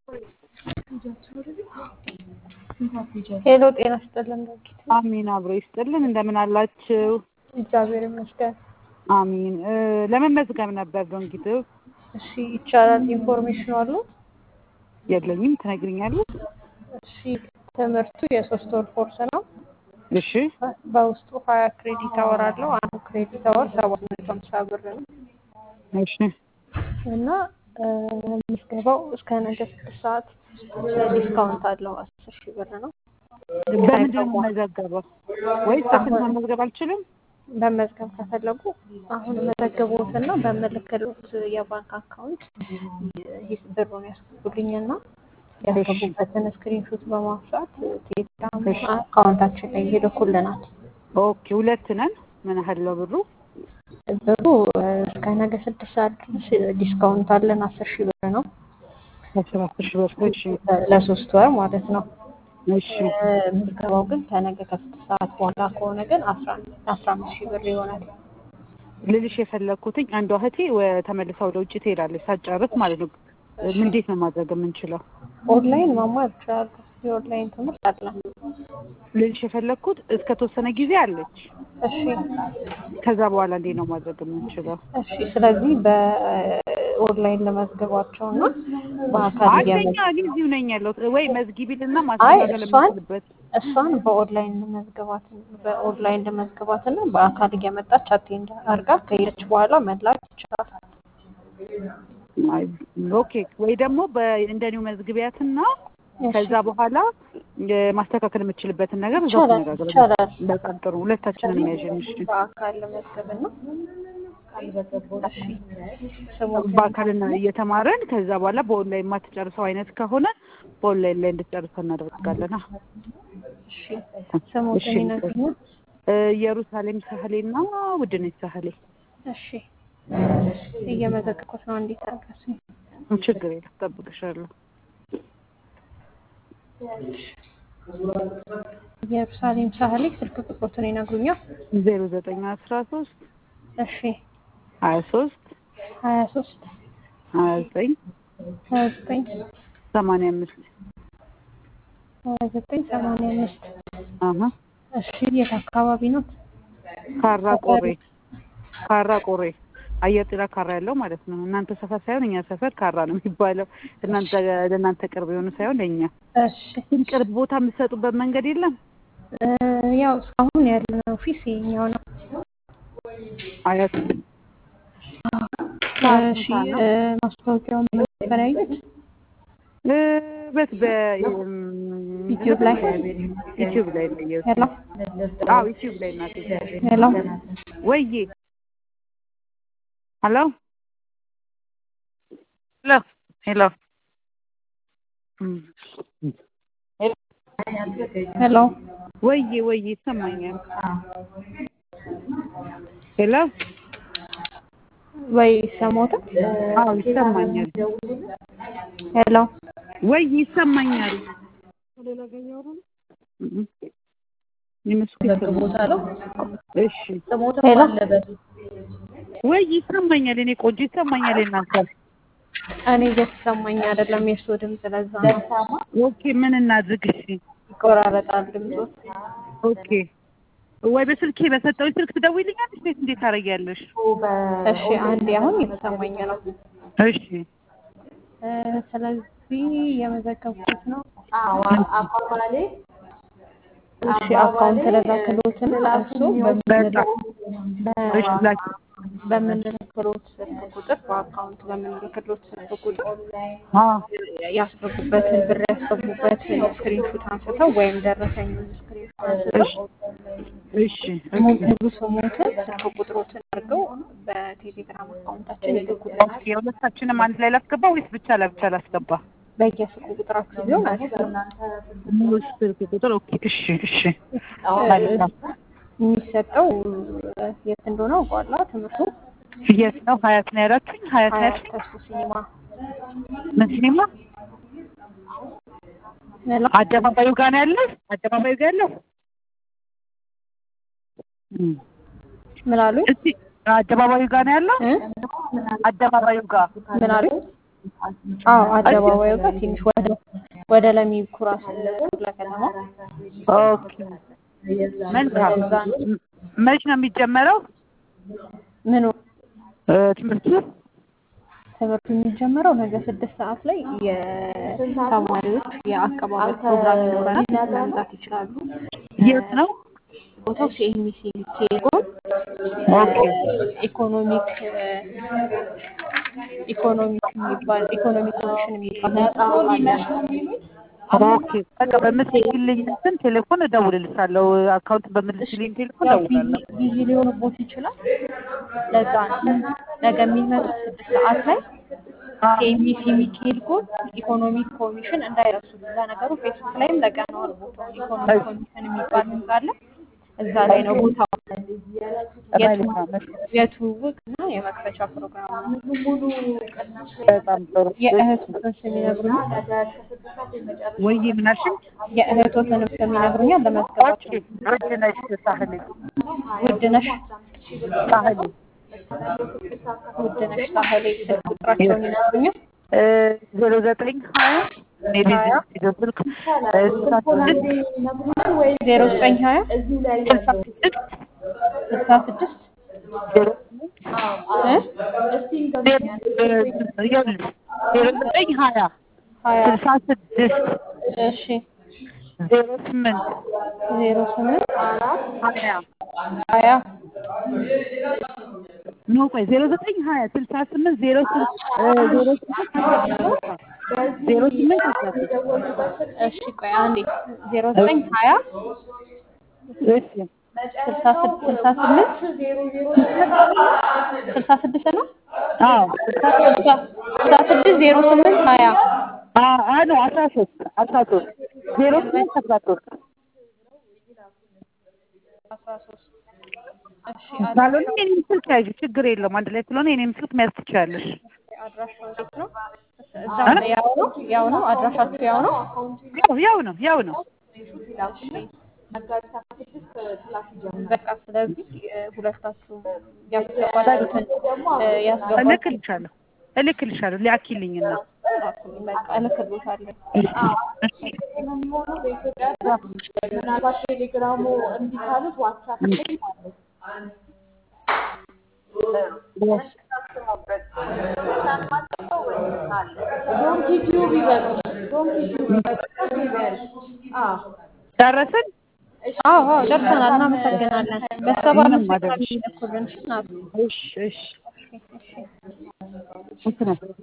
ሄሎ ጤና ይስጥልን ዶክተር። አሚን አብሮ ይስጥልን። እንደምን አላችሁ? እግዚአብሔር ይመስገን። አሚን እ ለመመዝገብ ነበር ዶንኪት እሺ ይቻላል። ኢንፎርሜሽን አሉ? የለኝም። ትነግሪኛለሽ? እሺ ትምህርቱ የሶስት ወር ኮርስ ነው። እሺ በውስጡ ሀያ ክሬዲት አወር አለው። አንዱ ክሬዲት አወር ሰባት መቶ ሃምሳ ብር ነው እሺ እና እ ምዝገባው እስከ ነገ ስድስት ሰዓት ዲስካውንት አለው አስር ሺህ ብር ነው። በምንድን ነው የምመዘገበው? ወይስ በስልክ መመዝገብ አልችልም? መመዝገብ ከፈለጉ አሁን መዘገቦትና በምልክሎት የባንክ አካውንት ሂስ ብሩን ያስገቡልኝና ያስገቡበትን ስክሪንሾት በማንሳት ቴሌግራም አካውንታችን ላይ ይልኩልናል። ኦኬ ሁለት ነን። ምን ያህል ነው ብሩ? ብሩ እስከ ነገ ስድስት ሰዓት ድረስ ዲስካውንት አለን። አስር ሺህ ብር ነው አስር አስር ሺህ ብር። እሺ ለሶስት ወር ማለት ነው። እሺ ምዝገባው ግን ከነገ ከስድስት ሰዓት በኋላ ከሆነ ግን አስራ አስራ አምስት ሺህ ብር ይሆናል። ልልሽ የፈለግኩትኝ አንዷ እህቴ ወ- ተመልሳ ወደ ውጭ ትሄዳለች ሳትጨርስ ማለት ነው። እንዴት ነው ማድረግ የምንችለው? ኦንላይን መማር ይችላሉ። የኦንላይን ትምህርት አለ። ልልሽ የፈለግኩት እስከ ተወሰነ ጊዜ አለች። እሺ ከዛ በኋላ እንዴት ነው ማድረግ የምንችለው? እሺ። ስለዚህ በኦንላይን ለመዝገባቸው እና በአካል አንደኛ እያመ እኔ እዚሁ ነኝ ያለሁት ወይ መዝጊቢልና አይ ማስተካከል እሷን የምችልበት እሷን በኦንላይን ለመዝገባት በኦንላይን ለመዝገባት እና በአካል እየመጣች አቴንድ አድርጋ ከሄደች በኋላ መላክ ይችላል። አይ፣ ኦኬ ወይ ደግሞ እንደኒው መዝግቢያትና እሺ ከዛ በኋላ እ ማስተካከል የምችልበትን ነገር እዛው ይቻላል ተነጋግረን ይቻላል። በጣም ጥሩ ሁለታችንን ያዥን እሺ በአካል ለመዝገብና እሺ ስሙትን በአካልና እየተማረን ከዛ በኋላ በኦንላይን የማትጨርሰው አይነት ከሆነ በኦንላይን ላይ እንድትጨርሰው እናደርጋለን አ እሺ እሺ ስሙትን ይነግሩኛል። እ ኢየሩሳሌም ሳህሌና ውድነች ሳህሌ እሺ እየመዘገብኩት ነው። እንዴት አድርገሽ ችግር የለም እጠብቅሻለሁ ኢየሩሳሌም ሳህሌ ስልክ ቁጥሮትን ይነግሩኛል። ዜሮ ዘጠኝ አስራ ሶስት እሺ ሀያ ሶስት ሀያ ሶስት ሀያ ዘጠኝ ሀያ ዘጠኝ ሰማንያ አምስት ሀያ ዘጠኝ ሰማንያ አምስት አሀ እሺ የት አካባቢ ነው? ካራ ቆሬ ካራ ቆሬ አየር ጤና ካራ ያለው ማለት ነው። እናንተ ሰፈር ሳይሆን እኛ ሰፈር ካራ ነው የሚባለው። እናንተ ለእናንተ ቅርብ የሆኑ ሳይሆን ለእኛ እሺ ግን ቅርብ ቦታ የምትሰጡበት መንገድ የለም። እ ያው እስካሁን ያለን ኦፊስ የኛው ነው። አያት እሺ እ ማስታወቂያውን ነበር ያዩት እ በት በ ዩቲዩብ ላይ ዩቲዩብ ላይ ነው ያየሁት። ሄሎ አዎ ዩቲዩብ ላይ እናቴ። ሄሎ ወይዬ ሄሎ ሄሎ ሄሎ እም ሄሎ ወይዬ ወይዬ ይሰማኛል። ሄሎ ወይ ሰሞታ አዎ ይሰማኛል። ሄሎ ወይ ይሰማኛል። እም እነሱ ይሰማል። እሺ ሄሎ ወይ ይሰማኛል። እኔ ቆንጆ ይሰማኛል። እናንተ እኔ እየተሰማኝ አይደለም የእሱ ድምፅ፣ ለዛ ነው ኦኬ ምን እናድርግ? እሺ ይቆራረጣል ድምፆት። ኦኬ ወይ በስልኬ በሰጠሁኝ ስልክ ትደውይልኛለሽ ወይስ እንዴት ታደርጊያለሽ? እሺ አንዴ አሁን እየተሰማኝ ነው። እሺ እ ስለዚህ የመዘገብኩት ነው። እሺ አካውንት ለላክሎትን እሱ በቃ እሺ በምንልክ ላኪ በምንልክሎት ስልክ ቁጥር በአካውንት በምንልክሎት ስልክ ቁጥር አ ያስገቡበትን ብር ያስገቡበትን ስክሪንሹት አንስተው ወይም ደረሰኙን ስክሪንሹት አንስተው እሺ ሙሉ ሙሉ ስሙትን ስልክ ቁጥሮትን አድርገው በቴሌግራም አካውንታችን ይልኩልናል። ኦኬ የሁለታችንም አንድ ላይ ላስገባ ወይስ ብቻ ለብቻ ላስገባ? በየስልክ ቁጥራችሁ ቢሆን አሪፍ ነው። ሙሉ ስልክ ቁጥር ኦኬ እሺ እሺ መልካም የሚሰጠው የት እንደሆነ አውቀዋለሁ። ትምህርቱ የት ነው? ሀያት ነው ያላችሁኝ? ሀያት ነው ሀያት ያልሽኝ? ተስፎ ሲኒማ ምን ሲኒማ? ሄሎ አደባባዩ ጋር ነው ያለው? አደባባዩ ጋር ያለው? እም ምን አሉኝ? እስቲ አደባባዩ ጋር ነው ያለው? እ? አደባባዩ ጋር ምን አሉኝ? አዎ አደባባዩ ጋር ትንሽ ወደ ወደ ለሚ ኩራ ክፍለ ከተማ ኦኬ መልካም። እዛ ነው። ም- መች ነው የሚጀመረው ምኑ እ፣ ትምህርቱ? ትምህርቱ የሚጀምረው ነገ ስድስት ሰዓት ላይ የተማሪዎች የአቀባበል ፕሮግራም ይኖረናል። መምጣት ይችላሉ። የት ነው? ቦታው ሲኤምሲ ቴሌኮም ኦኬ ኢኮኖሚክ ኢኮኖሚክ የሚባል ኢኮኖሚክ ኮሚሽን የሚባል ህንጻ አለ። ኦኬ በቃ በምትልክልኝ እንትን ቴሌፎን እደውልልሻለሁ። አካውንት በምትልክልኝ ቴሌፎን ያው እደውላለሁ። ቢዚ ቢዚ ሊሆንቦት ይችላል። ለዛ ነው ነገ የሚመጡት ስድስት ሰዓት ላይ ሲኤምሲ ሚካኤል ጎን ኢኮኖሚክ ኮሚሽን እንዳይረሱ። ለነገሩ ፌስቡክ ላይም ለቀነዋል ቦታው ኢኮኖሚክ ኮሚሽን የሚባል ህንጻ አለ። እዛ ላይ ነው ቦታው። መልካም የትውውቅ እና የመክፈቻ ፕሮግራም ነው። በጣም ጥሩ። የእህቶትን ስም ይነግሩኛል? ወይ ምን አልሽኝ? የእህቶትንም ስም ይነግሩኛል? ለመዝገባቸው ኦኬ ውድነሽ ሳህሌ ውድነሽ ሳህሌ ውድነሽ ሳህሌ ስልክ ቁጥራቸውን ይነግሩኛል? ዜሮ ዘጠኝ ሀያ ሜቢ ዜሮ ስልክ እ፣ ስልሳ ስድስት ዜሮ ዘጠኝ ሀያ ስልሳ ስድስት ስልሳ ስድስት ዜሮ እ? ይኸውልሽ ዜሮ ዘጠኝ ሀያ ሀያ ስልሳ ስድስት እሺ ዜሮ ስምንት ዜሮ ስምንት ሀያ ሀያ ኖ ቆይ ዜሮ ዘጠኝ ሀያ ስልሳ ስምንት ዜሮ ስም- እ፣ ዜሮ ስምንት ዜሮ ስምንት አስራ ሶስት እሺ ቆይ አንዴ ዜሮ ዘጠኝ ሀያ እሺ ስልሳ ስድ- ስልሳ ስምንት ስልሳ ስድስት ነው አዎ ስልሳ ስልሳ ስልሳ ስድስት ዜሮ ስምንት ሀያ አ- አ ነው አስራ ሶስት አስራ ሶስት ዜሮ ስምንት አስራ ሶስት አስራ ሶስት እሺ ካልሆነ የኔም ስልክ ያዥ ችግር የለውም አንድ ላይ ስለሆነ የኔም ስልክ መያዝ ትችያለሽ አድራሻው እንዴት ነው? እዛው ነው ያው ነው ያው ነው አድራሻችሁ ያው ነው? ያው ያው ነው ያው ነው በቃ ስለዚህ እ፣ ሁለታችሁ ያስገባችሁትን እ፣ ያስገባችሁ እልክልሻለሁ እልክልሻለሁ ሊያኪልኝና ላኩልኝ። በቃ እልክልዎታለሁ። ምናልባት ቴሌግራሙ እምቢ ካሉት ዋትሳፕ ላይ ማለት ዶንኪ ቲዩብ ይበሉ። ዶንኪ ቲዩብ ይበሉ። አዎ ጨረስን አዎ አዎ ደርሰናል። እናመሰግናለን። በሰባ ምንም አምስት አይደለም። ልኩልን ናት። እሺ እሺ እንትን